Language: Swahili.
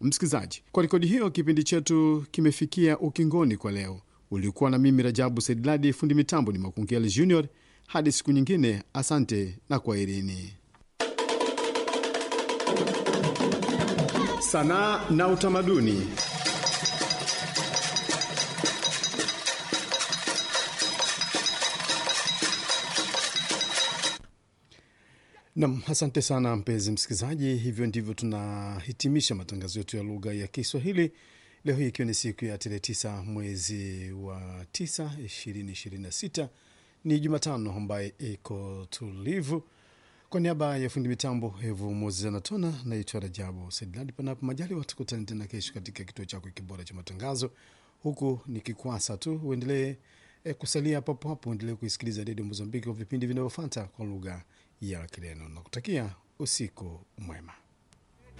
Msikilizaji, kwa rekodi hiyo, kipindi chetu kimefikia ukingoni kwa leo. Ulikuwa na mimi Rajabu Saidladi, fundi mitambo ni Makungeli Junior. Hadi siku nyingine, asante na kwaherini. Sanaa na utamaduni. Nam, asante sana mpenzi msikilizaji. Hivyo ndivyo tunahitimisha matangazo yetu ya lugha ya Kiswahili leo hii, ikiwa ni siku ya tarehe tisa mwezi wa tisa ishirini ishirini na sita ni Jumatano ambaye iko tulivu. Kwa niaba ya fundi mitambo Evu Moses Anatona, naitwa Rajabu Saidladi. Panapo majaliwa, tukutane tena kesho katika kituo chako kibora cha matangazo, huku nikikwasa tu uendelee e, kusalia papo hapo, uendelee kuisikiliza redio Mozambiki kwa vipindi vinavyofuata kwa lugha ya Kireno na kutakia usiku mwema.